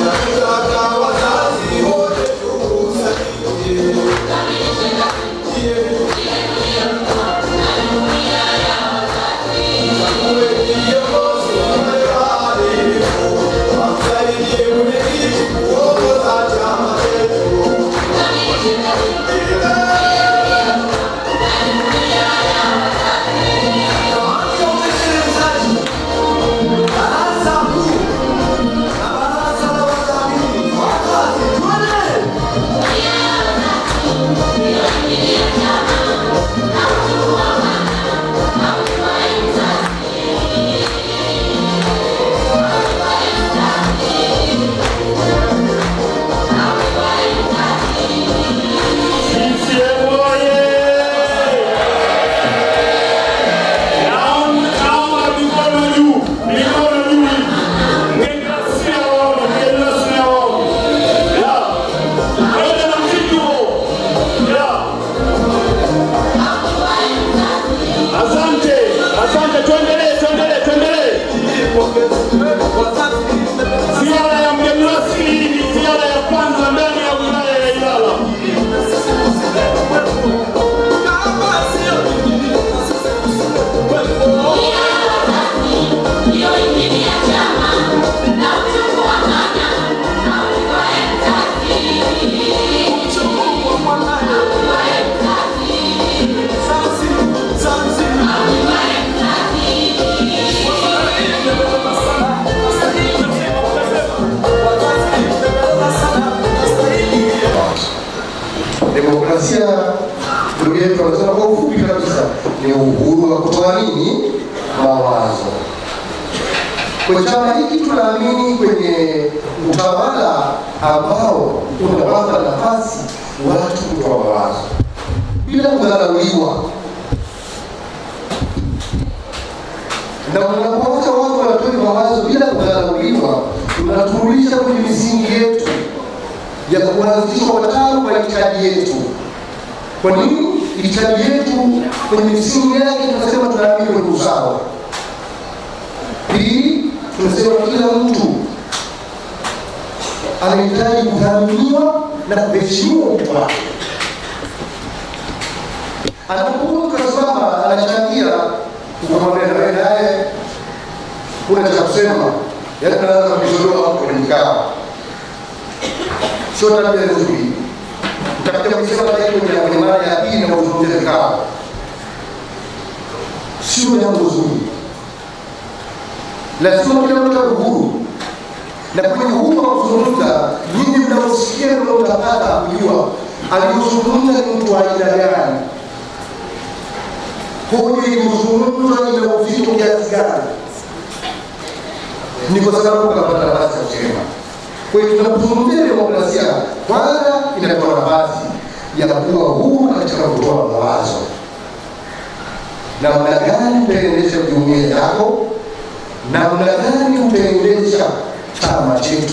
Asante, asante, tuendelee, tuendelee, tuendelee. Ziara ya mgeni rasmi hii ni ziara ya kwanza ndani ya wilaya ya Ilala. Demokrasia ndugu yetu anasema kwa ufupi kabisa ni uhuru wa kutoa nini mawazo. Kwa chama hiki tunaamini kwenye utawala ambao unawapa nafasi watu kutoa mawazo bila kudharauliwa, na unapoacha watu watoe mawazo bila kudharauliwa, tunaturudisha kwenye misingi yetu ya kuanzishwa watano kwa itikadi yetu. Kwa nini? Itikadi yetu kwenye misingi yake tunasema tunaamini kwenye usawa. Pili, tunasema kila mtu anahitaji kudhaminiwa na kuheshimiwa utu wake. Anapokuwa mtu kasimama anachangia, ukamwambia na wewe naye kuna cha kusema, yaani unaanza kuzodoa mtu kwenye kikao sio tabia nzuri. Utakuja kusema zaidi kwenye kwenye mara ya pili na kuzungumzia vikao, sio jambo zuri. Lazima kila mtu awe huru, na kwenye uhuru wa kuzungumza, nyinyi mnaosikia ndio mtapata kujua aliyozungumza ni mtu wa aina gani, hoja iliyozungumzwa ina uzito kiasi gani. Ni kwa sababu kapata nafasi ya kusema. Kwa hiyo tunapozungumzia demokrasia, kwanza inatoa nafasi ya kuwa huru katika kutoa mawazo. Namna gani utaendesha jumuiya yako, namna gani utaendesha chama chetu.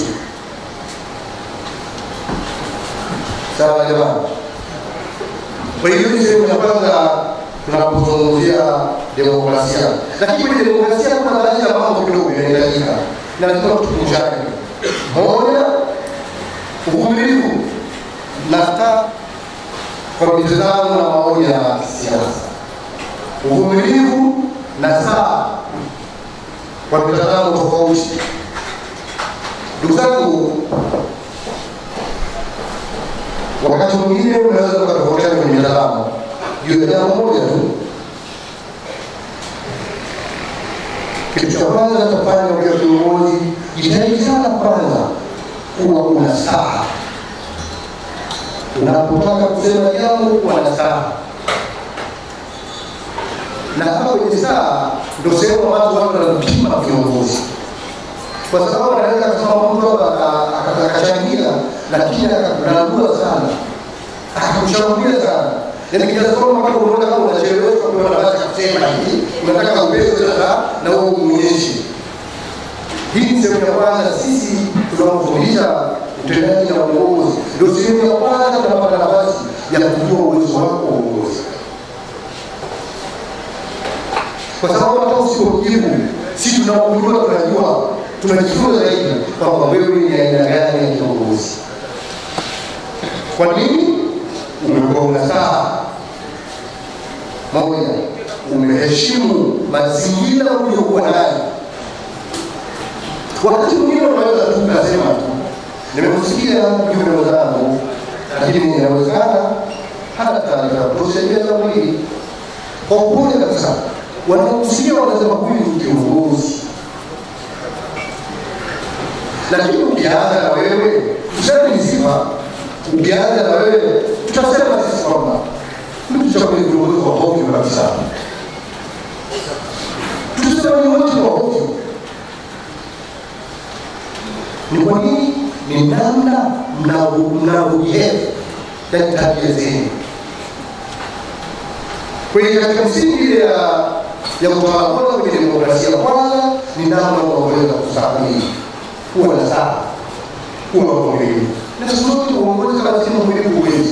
Sawa jamani? Kwa hiyo ni sehemu ya kwanza tunapozungumzia demokrasia, lakini kwenye demokrasia kuna baadhi ya mambo kidogo yanahitajika na lazima tukumbushane moja, uvumilivu na ta kwa mitazamo na maoni ya kisiasa, uvumilivu na saa kwa mitazamo tofauti. Ndugu zangu, wakati mwingine unaweza ukatofautiana kwenye mitazamo juu ya jambo moja tu. Kitu cha kwanza tafanya ukiwa kiongozi, jitahidi sana kwanza kuwa una staha. Unapotaka kusema jambo kuwa na staha, na hapa kwenye staha ndio sehemu watu watu wanampima viongozi, kwa sababu anaweza kusema mtu hapa aka- akachangia, lakini akakurangua sana, akakushambulia sana yaani kiasi kwamba mpaka unaona kama unacheleweshwa kupewa nafasi ya kusema hivi, unataka upewe sasa na wewe umuonyeshe. Hii ni sehemu ya kwanza, sisi tunaofundisha utendaji na uongozi, ndio sehemu ya kwanza tunapata nafasi ya kujua uwezo wako wa uongozi, kwa sababu hata usipojibu, si tunaokujua tunajua tunajifunza zaidi kwamba wewe ni aina gani ya kiongozi. Kwa nini? Umekuwa una saa moja, umeheshimu mazingira uliokuwa nayo. Wakati mwingine unaweza tu ukasema tu, nimemsikia mjumbe mwenzangu, lakini inawezekana hana taarifa ya kutosha juu ya jambo hili. Kwa upole kabisa, wanaokusikia wanasema huyu ni kiongozi, lakini ukianza na wewe, tuseme ni sifa, ukianza na wewe, tutasema sisi kwamba mtu tutakuwa ni viongozi wa hovyo kabisa, tutasema ni wote wa hovyo. Ni kwa nini? Ni namna mnavyobehave, yani tabia zenu. Kwa hiyo katika msingi ile ya ya utawala bora kwenye demokrasia, kwanza ni namna unavyoweza kusahili, kuwa na saa, kuwa mvumilivu, na siku zote uongozi kama si mvumilivu huwezi.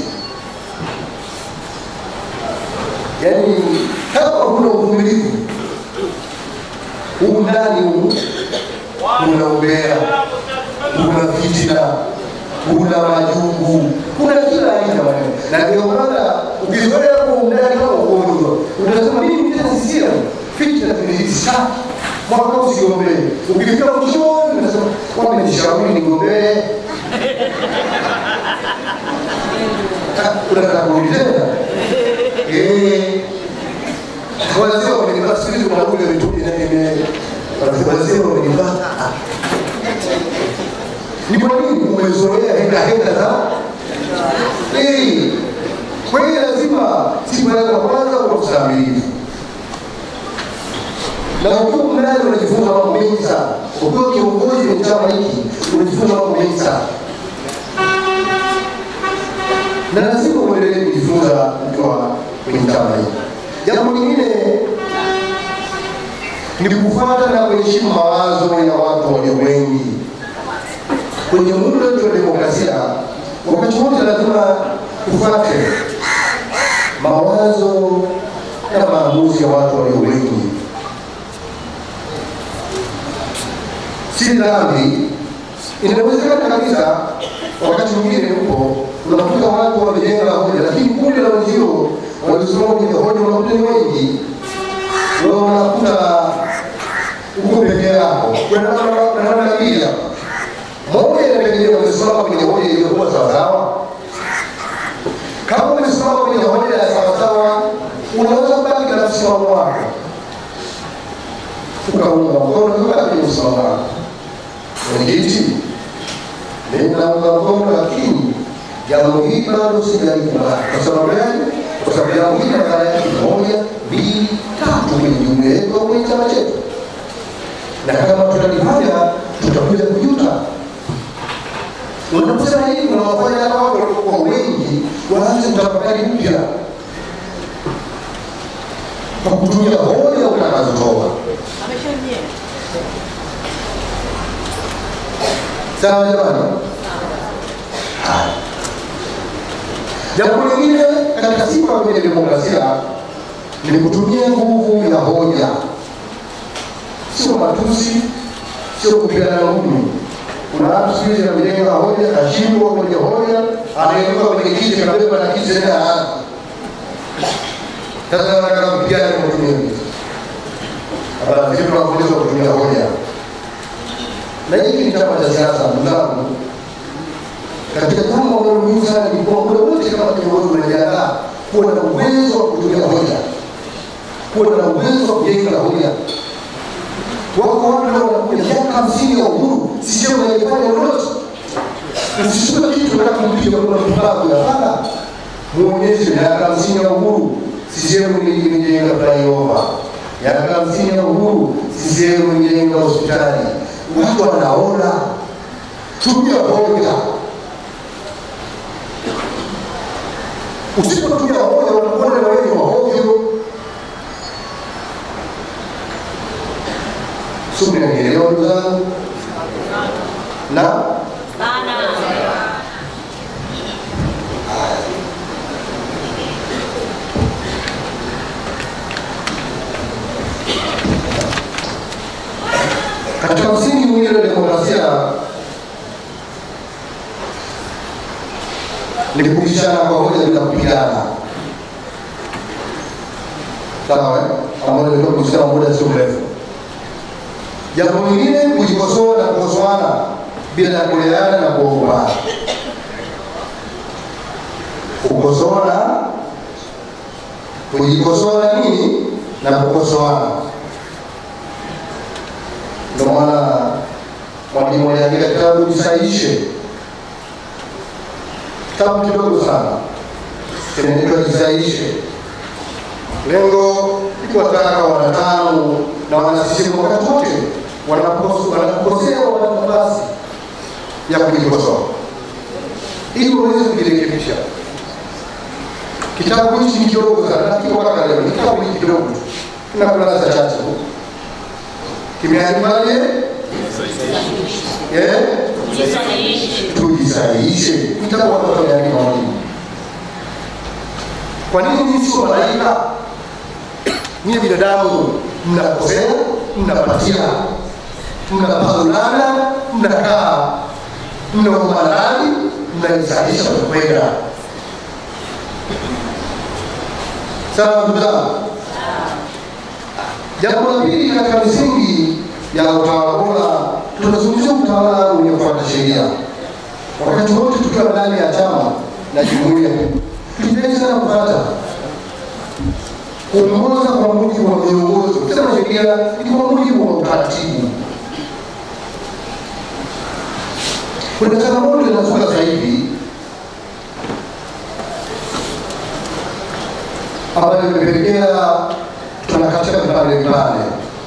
Yaani kama huna uvumilivu, huu ndani huu kuna ubea, kuna fitina, kuna majungu, kuna kila aina maneno, na ndio maana ukizoea kwa undani kama ugonjwa, utasema mimi tena sisia fitina tulihizi sana mwaka usiombee. Ukifika mwishoni unasema wamenishauri nigombee. Unataka kurudi tena eh, wazee wamenipata siku hizi, kuna ule mituni na nime wazee wamenipata ni kwa nini umezoea heka heka za Eh, kwa hiyo lazima sifa yako ya kwanza kwa kusamilifu na ukiwa mndani unajifunza mambo mengi sana. Ukiwa kiongozi kwenye chama hiki unajifunza mambo mengi sana, na lazima uendelee kujifunza ukiwa kwenye chama hiki. Jambo lingine ni kufuata na kuheshimu mawazo ya watu walio wengi kwenye muundo wetu wa demokrasia. Wakati wote lazima tufuate mawazo na maamuzi ya watu walio wengi. Si dhambi, inawezekana kabisa. Wakati mwingine huko unakuta watu wamejenga hoja, lakini kundi la wenzio walisimama kwenye hoja, unakuta ni wengi, wewe unakuta uko peke yako. Kuna namna mbili hapa moja inategemea umesimama kwenye hoja iliyokuwa sawasawa. Kama umesimama kwenye hoja ya sawasawa, unaweza kubaki na msimamo wako, ukaunga mkono, ukabaki kwenye msimamo wako. Mwenyekiti, mimi naunga mkono, lakini jambo hili bado sijalikubali. Kwa sababu gani? Kwa sababu jambo hili madhara yake ni moja, mbili, tatu kwenye jumuiya yetu au kwenye chama chetu, na kama tutalifanya tutakuja kujuta. Unaposema hivi unawafanya hata watu waliokuwa wengi waanze kutafakari upya kwa kutumia hoja utakazotoa. Sawa jamani? Haya. Jambo lingine katika sifa kwenye demokrasia ni kutumia nguvu ya hoja, sio matusi, sio kupigana ngumi. Kuna watu siku hizi amejenga hoja, kashindwa kwenye hoja, anainuka kwenye kiti, kabeba na kiti tena aanza sasa nataka kupigana kwa kutumia nguvu. Hapana, sisi tunafundishwa kutumia hoja, na hiki ni chama cha siasa, ndugu zangu. Katika jambo ambalo muhimu sana ni kuwa muda wote kama kiongozi unajiandaa kuwa na uwezo wa kutumia hoja, kuwa na uwezo wa kujenga hoja. Wako watu leo wanakuja miaka hamsini ya uhuru, sisemu haijafanya lolote. Usiseme kitu nataka kumpiga kuna mpumbavu, hapana. Muonyeshe miaka hamsini ya uhuru, sisemu imejenga flyover, miaka hamsini ya uhuru, sisemu imejenga hospitali. Watu wanaona, tumia hoja. Usipotumia hoja, wanakuona na wewe wa hovyo. Sio mnanielewa ndugu zangu? Na Katika msingi mwingine wa demokrasia ni kubishana kwa hoja bila kupigana, sawa, eh? ambayo nilikuwa kusema muda sio mrefu. Jambo lingine kujikosoa na kukosoana bila ya kuleana na kuogopa. Kukosoa na kujikosoa na nini na kukosoana. Ndio maana mwalimu aliandika kitabu Jisaishe, kitabu kidogo sana kinaitwa Jisaishe. Lengo ni kuwataka wanatano na wanasisimu wakati wote wanapokosea wana nafasi ya kujikosoa ili waweze kujirekebisha. Kitabu hichi ni kidogo sana, lakini mpaka leo ni kitabu hiki kidogo tu, kina kurasa chache tu. Kimeandikwaje? Eh? Tujisahihishe. Kitabu watoto wameandika mwalimu. Kwa nini nyinyi sio malaika? Nyinyi binadamu mnakosea, mnapatia, mnapazulana, mnakaa, mnaomba radhi, mnajisahihisha kwenda. Sawa ndugu zangu? Jambo la pili katika misingi ya utawala bora, tunazungumzia utawala wenye kufuata sheria. Wakati wote tukiwa ndani ya chama na jumuiya, tujitahidi sana kupata kuongoza kwa mujibu wa miongozo. Kusema sheria ni kwa mujibu wa utaratibu. Kuna changamoto inazuka sasa hivi ambayo imepelekea tunakatika vipande vipande,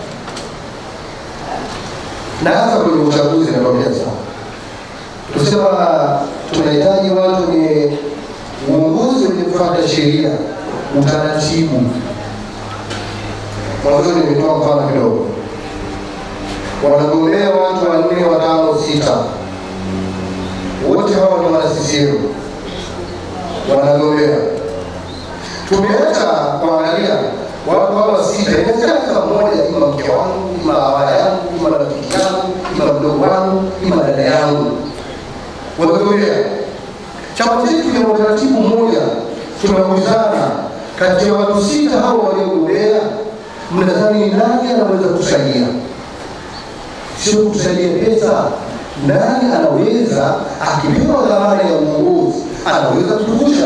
na hasa kwenye uchaguzi inatokea sana. Tusema tunahitaji watu wenye uongozi wenye kufuata sheria, utaratibu. Mwanzoni nimetoa mfano kidogo, wanagombea watu wanne, watano, sita, wote hawa ni wana CCM wanagombea tumeacha kuangalia watu hawa sita, inawezekana kila mmoja, ima mke wangu, ima baba yangu, ima rafiki yangu, ima mdogo wangu, ima dada yangu, wagombea. Chama chetu kina utaratibu mmoja, tunaulizana kati ya watu sita hao waliogombea, mnadhani ni nani anaweza kusaidia? Sio kusaidia pesa. Nani anaweza akipewa dhamana ya uongozi, anaweza kutuvusha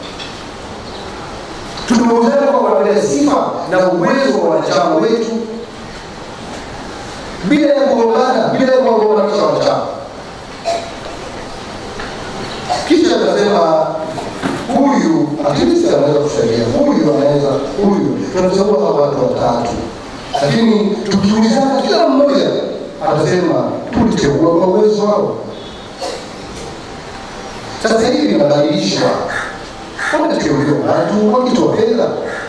tumeuzana kwa kuangalia sifa na uwezo wa wanachama wetu bila ya kugombana, bila ya kuwagombanisha wanachama. Kisha akasema huyu at least anaweza kusaidia, huyu anaweza, huyu tunachagua hawa watu watatu, lakini tukiulizana, kila mmoja atasema tuliteua kwa uwezo wao. Sasa hivi inabadilishwa wanateuliwa watu wakitoa fedha,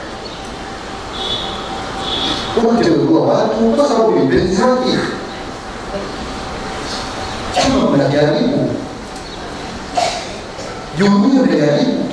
wanateuliwa watu kwa sababu ni mpenzi wake. Kama mnajaribu, jumuiya mnajaribu,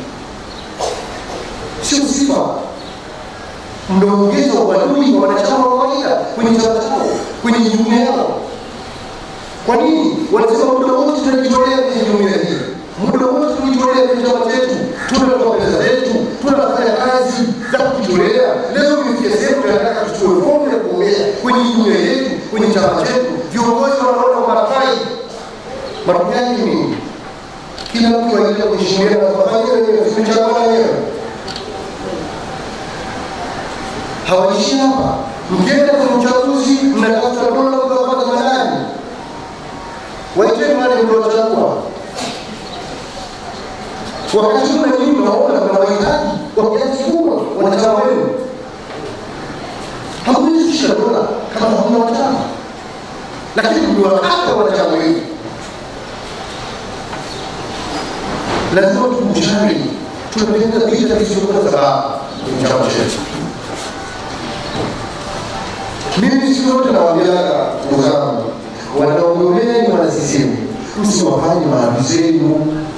sio sifa. Mnaongeza uadui wa wanachama wa kawaida kwenye chama chao, kwenye jumuiya yao. Kwa nini? Wanasema muda wote tunajitolea kwenye jumuiya hii, muda wote tunajitolea kwenye chama chetu, tunatoa pesa zetu, tunafanya kazi za kujitolea. Leo imefikia sehemu tunataka tuchukue fomu ya kuombea kwenye jumuiya yetu, kwenye chama chetu. Viongozi wanaona wanafai. Matokeo yake ni nini? Kila mtu aendelea kuheshimiana na kufanya wenyewe, si chama wenyewe. Hawaishi hapa. Mkienda kwenye uchaguzi, mnatafuta dola mkawapata manani, waiteni wale mliowachagua wakati ule nyinyi mnaona kuna wahitaji kwa kiasi kikubwa wanachama wenu, hamwezi kisha dola kama hamna wanachama, lakini mliwakata wanachama wenu. Lazima tukumbushane, tunatengeneza vita visivyokuwa na sababu kwenye chama chetu. Mimi siku zote nawaambiaga ndugu zangu, wanaogombea ni wana CCM, msiwafanye maadui zenu